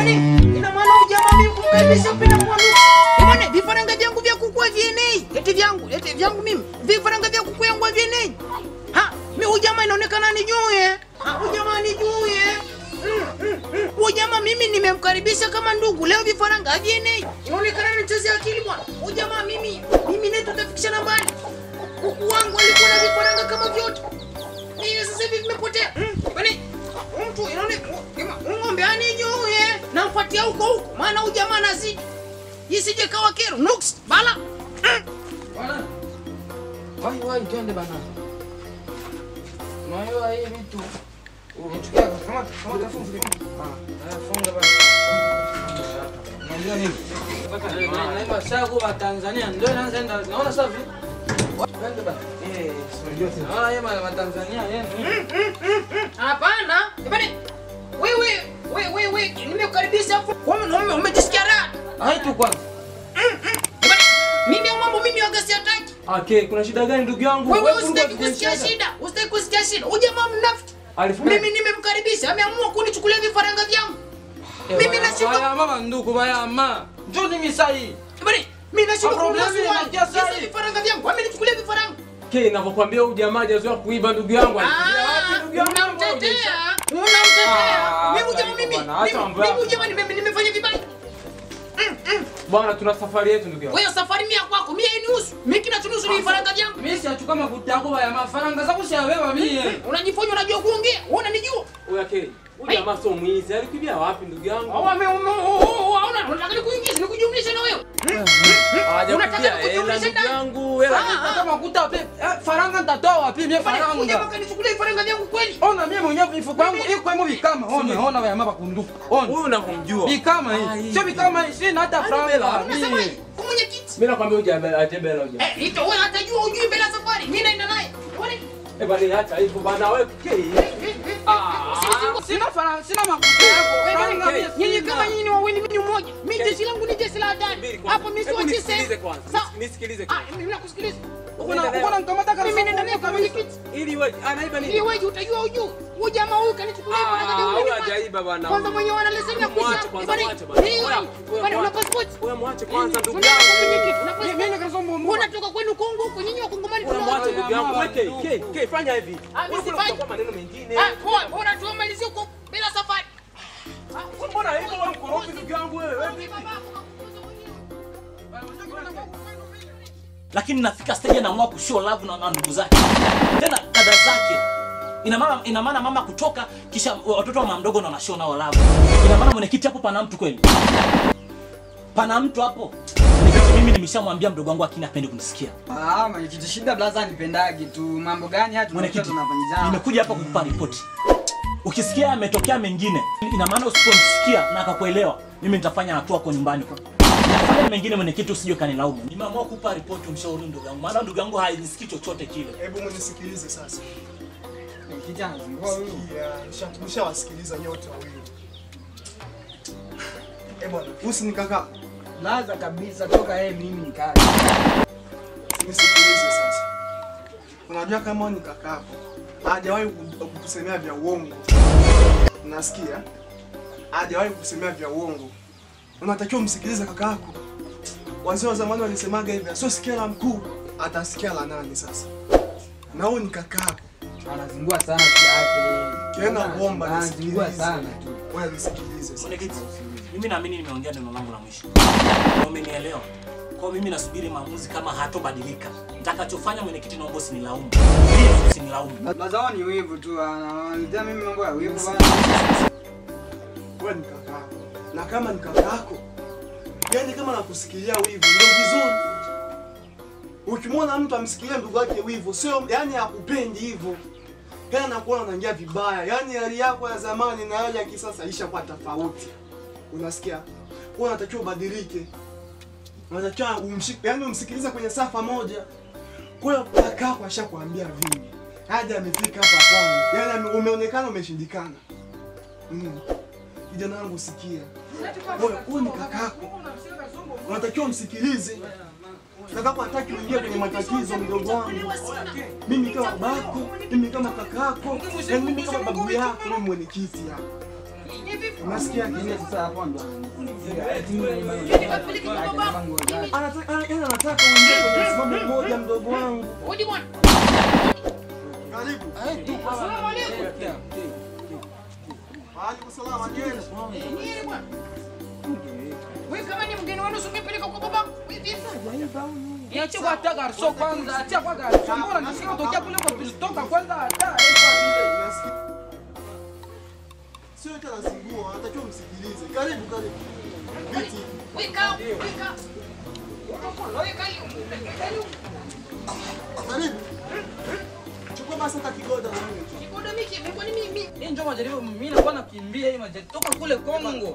Yaani ina maana ujamaa mimi kumkaribisha pina mwanuka. Bwana vifaranga vyangu vya kuku vienei. Eti vyangu, eti vyangu mimi. Vifaranga vya kuku yangu vienei. Ha, mimi ujamaa inaonekana nijue. Ha, ujamaa nijue. Ujamaa mimi nimemkaribisha kama ndugu. Leo vifaranga havienei. Inaonekana nichezea akili bwana. Ujamaa mimi, mimi naye tutafikishana mbali. Kuku wangu alikuwa na vifaranga kama vyote. Mimi sasa hivi vimepotea. Kwani mtu inaonekana ng'ombe anijue. Namfuatia huko huko maana huyu jamaa anazidi. Isije kawa kero. Nuks, bala. Bwana. Wai wai twende bana. Unajua hii vitu. Unachukia kama kama tafunga. Ah, funga bana. Unajua nini? Na naima sagu wa Tanzania ndio inaanza naona safi. Twende bana. Eh, sio Naona yeye wa Tanzania yeye. Hapana. Bwana wewe wewe wewe nimekukaribisha hapo. Wewe umejisikia raha? Hai tu kwanza. Bwana mimi au mambo mimi waga siataki. Okay, kuna shida gani ndugu yangu? Wewe Wewe usitaki kulikuwa kusikia biashara. shida. Usitaki kusikia shida. Huyu jamaa mnafiki. Alifurahi. Mimi nimemkaribisha, ameamua kunichukulia vifaranga vyangu. Mimi Baya nashindwa. mama ndugu baya ma. Njoo ni misai. Bwana mimi nashindwa Ah, problem kununua inaingia sasa swali. hii. Vifaranga vyangu, amenichukulia vifaranga. Okay, ninavyokuambia huyu jamaa hajazoea kuiba ndugu yangu. Alifikiria wapi Ah, ndugu yangu? unamtetea. Unamtetea. Ah, Mimi acha jamaa hivyo mimi. bwana, acha mimi- mambo yako. Mimi jamaa nime- nimefanya vibaya. Bwana, tuna safari yetu ndugu yangu. Wewe safari mia kwako, mia inihusu. Mimi kinachonihusu ni vifaranga vyangu. Mimi siachukua makuta yako ya mafaranga zako siawewa mimi. Unajifanya unajua kuongea. Wewe unanijua. Huyu okay. Huyu jamaa sio mwizi. Alikimbia wapi ndugu yangu? Au ame unaona unataka nikuingize, nikujumlishe na wewe. Hajakupigia unataka hela kujumlisha ndugu ndani? yangu. Hela Ah, Hata makuta wapi? Eh, faranga nitatoa wapi? Mimi Bwana, huyu jamaa faranga. kanichukulia vifaranga vyangu kweli. Ona mimi mwenyewe mifuko yangu iko hemo vikama. Ona ona ya mama kunduka. Ona. Huyu unakumjua. Vikama hii. Sio vikama hii, sina hata faranga. Unasema Mimi. kwa mwenyekiti. Mimi nakwambia huyu jamaa atembea huyu jamaa. Eh, ito wewe hatajua ujui mbele ya safari. Mimi naenda naye. Uone? Eh bwana, acha hivyo bwana wewe. Okay. Ah, sina faranga, sina makuta yako. Faranga mimi. Nyinyi kama nyinyi ni wawili, mimi ni mmoja. Mimi jeshi langu ni jeshi la hatari. Hapo mimi si Hebu wa nisikilize tisa. kwanza. Sawa. Nisikilize Ah, kwanza. mimi nakusikiliza. Uko na nikamata kana. Mimi naenda naye kwa mwenyekiti. Ili wewe anaiba nini? Ili wewe utajua ujui. Huyu jamaa huyu kanichukulia Ah, vifaranga vyangu. huyu mimi kwanza. hajaiba bwana. Kwanza mwenyewe ana leseni ya Mwache kuishi. kwanza, Bwana, mwache bwana. hii wewe. Wewe Bwana, una mwache. passport? Wewe mwache kwanza ndugu Unaenda kwa yangu. mwenyekiti, una Mimi passport? nikasoma Wewe unatoka kwenu Kongo huko nyinyi wa Kongomani Wewe tuna- mwache ndugu yangu. Weke, ke, ke, fanya hivi. Ah, mimi Wewe sifanyi. kutakuwa maneno mengine. Ah, poa, bora tuamalizie huko bila safari. Wewe Mbona hivyo wewe mkorofi ndugu yangu wewe? Wewe vipi? lakini nafika stage anaamua kushow love na, na ndugu zake tena dada zake ina maana ina maana mama kutoka kisha watoto wa mama mdogo na wanashow nao love ina maana mwenyekiti hapo pana mtu kweli pana mtu hapo mwenyekiti mimi nimeshamwambia mdogo wangu akini apendi kunisikia Ah, mwenyekiti shida blaza nipendagi tu. Mambo gani haya tunakuwa mwenyekiti tunafanyizana? nimekuja hapa kukupa ripoti ukisikia yametokea mengine ina maana usipomsikia na akakuelewa mimi nitafanya hatua kwa nyumbani kwa nitafanya mengine mwenyekiti usije kanilaumu nimeamua kukupa ripoti umshauri ndugu yangu maana ndugu yangu haisikii chochote kile Hebu mnisikilize sasa. Mwenyekiti anazungua huyu. Ya, nisha- Nishawasikiliza nyote wawili. Eh bwana, usi ni kaka. Blaza kabisa toka yeye mimi nikaa. Nisikilize sasa. Unajua kama ni kakako, hajawahi ku- kukusemea vya uongo. Unasikia? Hajawahi kukusemea vya uongo. Unatakiwa msikilize kakako. Wazee wa zamani walisemaga hivi, sio sikia la mkuu, atasikia la nani sasa? Na huyu ni kakako. Anazungua sana kiape. Tena bomba Anazungua nisikilize. sana tu. Wewe nisikilize sasa. Mwenyekiti, mimi naamini nimeongea neno langu la mwisho na umenielewa. Kwa hiyo mimi nasubiri maamuzi kama hatobadilika. Nitakachofanya mwenyekiti, naomba usinilaumu. Please usinilaumu. Blaza wao ni wivu tu. Ananiletea mimi mambo ya wivu bana. wewe ni kakako, na kama ni kakako, yani kama nakusikilia wivu ndio vizuri. Ukimwona mtu amsikilia ndugu yake wivu, sio yani hakupendi hivyo, yani anakuona unaingia vibaya, yani hali yako ya zamani na hali ya kisasa ishakuwa tofauti. Unasikia? Kwa unatakiwa ubadilike, unatakiwa umshike, yani umsikilize kwenye safa moja. Kwa hiyo kakako ashakwambia vingi, hadi amefika hapa kwangu, yani ame- umeonekana umeshindikana. Mm. Kijana wangu sikia. Wewe huyu ni kakako. Unatakiwa msikilize. Kakako hataki uingie kwenye matatizo mdogo wangu. Mimi kama babako, mimi kama kakako, na mimi kama babu yako, mimi mwenyekiti hapa. Unasikia Mimi kile? sasa hapo ndo. Twende kapeleke kwa baba. Anataka ana- yeye anataka uingie kwenye msimamo mmoja mdogo wangu. Odi bwana. Karibu. Asalamu alaykum. Waalaikum salaam ageni. Nini bwana? Wewe kama ni mgeni wenu usingepeleka kwa baba. Wewe vipi? Niache kwa hata garso kwanza, achia kwa garso. Mbona nasikia kutokea kule kwa tulitoka kwanza hata eh, kwa vile. Unasikia? Sio tena singua, anatakiwa msikilize. Karibu karibu. Viti. Weka, weka. Weka hiyo. Karibu. Karibu. Chukua basi hata kigoda na mimi. Kiboda miki, mimi kwani mimi. Hii ndio majaribu mimi nakuwa nakimbia hii majaribu toka kule Kongo.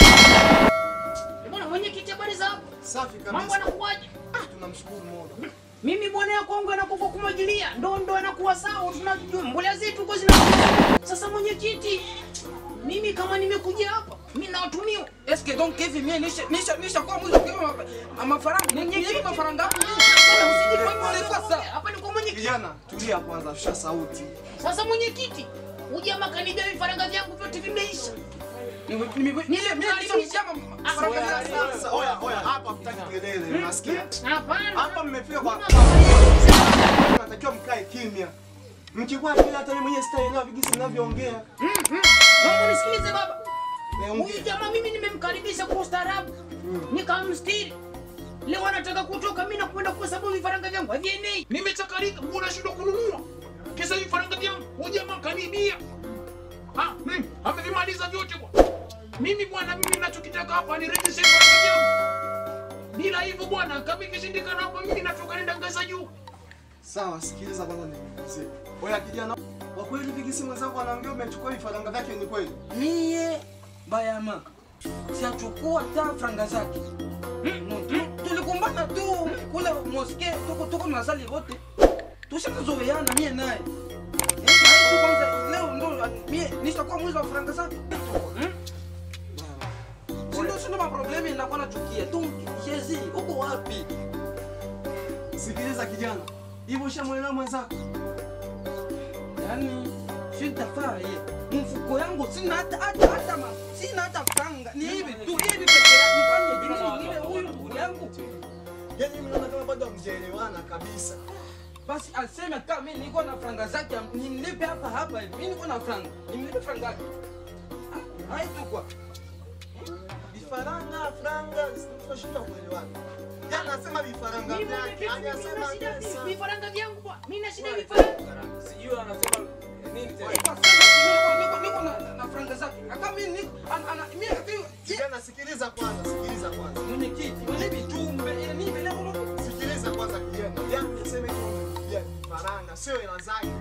Bwana mwenye kiti habari za hapo. Safi Mambo kabisa. yanakuwaje? Tunamshukuru Mola. Mimi bwana ya Kongo anakufa kumwagilia, ndo ndo anakuwa sawa, tunajua mbolea zetu kwa zina. Sasa mwenyekiti, mimi kama nimekuja hapa, mimi nawatumia Eske donc hivi mimi nisha nisha nisha kwa mwizo kwa mafaranga. Mwenye mafaranga hapo mimi. Bwana, usije kwa hivyo, Sasa. sasa. Hapa ni kwa mwenyekiti. Kijana, tulia kwanza, shusha sauti. Sasa mwenyekiti, ujamaa kanida vifaranga vyangu vyote vimeisha. Nile mimi nishamjama mafaranga Oya, yangu. sasa, oya, oya, hapa hatutaki kelele, unasikia? Hapana. Hapa mmefika kwa Mama, natakiwa mkae kimya. Mkikuwa kile hata yeye mwenyewe sitaelewa vigisi mnavyoongea. Naomba nisikilize baba. Eh, Huyu ongea. jamaa mimi nimemkaribisha kwa ustaarabu. Nikamstiri. Leo anataka kutoka mimi nakwenda kwa sababu vifaranga vyangu havienei. Nimechakarika, mbona nashindwa kununua? Kisa vifaranga vyangu, huyu jamaa kanibia. Ah, mimi amevimaliza vyote bwana. Mimi bwana, mimi ninachokitaka hapa ni rejeshe vifaranga vyangu. Bila hivyo bwana, kama ikishindikana hapa mimi natoka nenda ngazi za juu. Sawa, sikiliza kwanza niulize. Oya kijana, kwa kweli vigisi mwenzangu anaongea umechukua vifaranga vyake ni kweli? Mie bayama siachukua ta franga zake. No, tu- Tulikumbana tu kule moske tuko tuko tunasali wote. Tushakazoeana mie naye. Eh, na hii tu kwanza leo ndo mie nishakuwa mwizi wa franga zake. Hmm? Sindo sindo maproblemi nakuwa nachukia tu Jezi, uko wapi? Sikiliza kijana, hivyo ushamwelewa mwenzako? Yaani sitafaa ye. Mfuko yangu sina hata hata hata ma, sina hata franga. Ni hivi tu hivi peke yake nifanye nini niwe huyu ndugu yangu. Yaani mimi naona kama bado hamjaelewana kabisa. Basi aseme kama mimi niko na franga zake nimlipe hapa hapa hivi. Mimi niko na franga. Nimlipe franga yake. Ah, Hai tu kwa. Vifaranga, franga, tunashindwa kuelewana. Yaani anasema vifaranga Mimi vyake, mimi yani sina anasema shida pesa. vifaranga vyangu bwana. Mimi na shida vifaranga. Sijui anasema nini tena. Kwa sasa niko niko niko na na franga zake. Kama mimi niko ana ana mimi ndio Kijana, sikiliza kwanza, sikiliza kwanza. mwenye kiti, mwenye vitumbe, ile ni vile ulo. Sikiliza kwanza kijana. Yaani niseme tu ya vifaranga, sio hela zake.